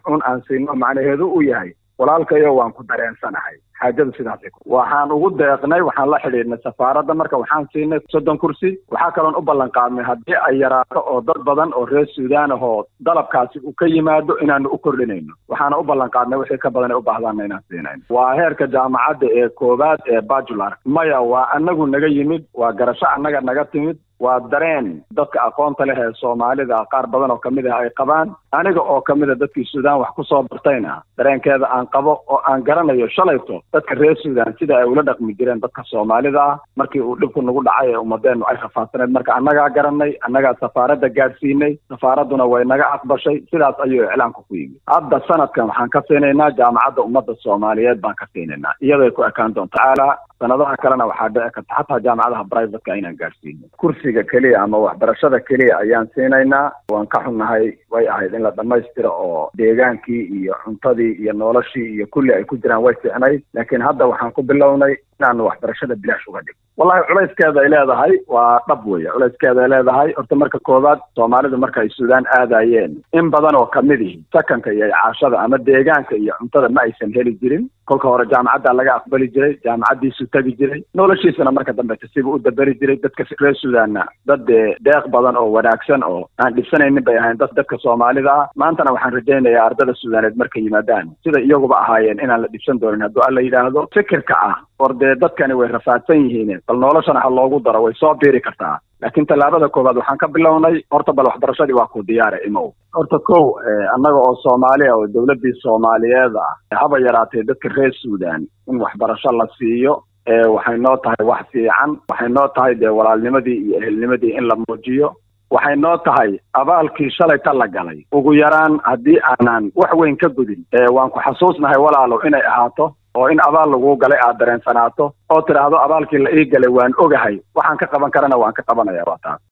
un aan siino macnaheedu u yahay walaalkayo waan ku dareensanahay xaajadu sidaas waxaan ugu deeqnay waxaan la xidhiidhnay safaaradda marka waxaan siinay soddon kursi waxaa kaloon u ballan qaadnay haddii ay yaraato oo dad badan oo reer suudaan ahoo dalabkaasi uu ka yimaado inaanu u kordhinayno waxaana u ballan qaadnay wixii ka badan ay u baahdaanna inaan siinayno waa heerka jaamacadda ee koowaad ee bajular maya waa anagu naga yimid waa garasho annaga naga timid waa dareen dadka aqoonta leh ee soomaalida qaar badan oo kamid ah ay qabaan aniga oo kamid a dadkii suudaan wax kusoo bartayna dareenkeeda aan qabo oo aan garanayo shalayto dadka reer suudaan sida ay ula dhaqmi jireen dadka soomaalida ah markii uu dhibku nagu dhacay ee ummadeennu ay rafaadsaneed marka annagaa garanay annagaa safaaradda gaadhsiinay safaaradduna way naga aqbashay sidaas ayuu iclaanku ku yimid hadda sanadkan waxaan ka siinaynaa jaamacadda ummadda soomaaliyeed baan ka siinaynaa iyaday ku ekaan doonta tacaala sanadaha kalena waxaa dhici karta xataa jaamacadaha brivatka inaan gaadhsiino kursiga keliya ama waxbarashada keliya ayaan siinaynaa waan ka xunnahay way ahayd in la dhammaystiro oo deegaankii iyo cuntadii iyo noloshii iyo kulli ay ku jiraan way fiicnayd laakiin hadda waxaan ku bilownay inaanu waxbarashada bilaash uga dhig wallahi culayskeeda ay leedahay waa dhab weeye culayskeeda ay leedahay horta marka koowaad soomaalidu marka ay suudaan aadayeen in badan oo kamid ihi sakanka iyo caashada ama deegaanka iyo cuntada ma aysan heli jirin kolka hore jaamacaddaa laga aqbali jiray jaamacaddiisu tegi jiray noloshiisana marka dambe siba u daberi jiray dadka reer suudaanna dad dee deeq badan oo wanaagsan oo aan dhibsanaynin bay ahayn dad dadka soomaalida ah maantana waxaan rajaynayaa ardada suudaaneed markay yimaadaan sida iyaguba ahaayeen inaan la dhibsan doonin hadduu alla yidhaahdo fikirka ah war dee dadkani way rafaadsan yihiin bal noloshana ha loogu daro way soo biiri kartaa laakiin tallaabada koowaad waxaan ka bilownay horta bal waxbarashadii waa ku diyaare imow horta kow annaga oo soomaaliya oo dowladdii soomaaliyeed ah haba yaraatee dadka reer suudaan in waxbarasho la siiyo waxay noo tahay wax fiican waxay noo tahay dee walaalnimadii iyo ehelnimadii in la muujiyo waxay noo tahay abaalkii shalayta la galay ugu yaraan haddii aanan wax weyn ka gudin waan ku xasuusnahay walaalo inay ahaato oo in abaal laguu galay aad dareensanaato oo tidhaahdo abaalkii la ii galay waan ogahay waxaan ka qaban karana waan ka qabanaya waa taas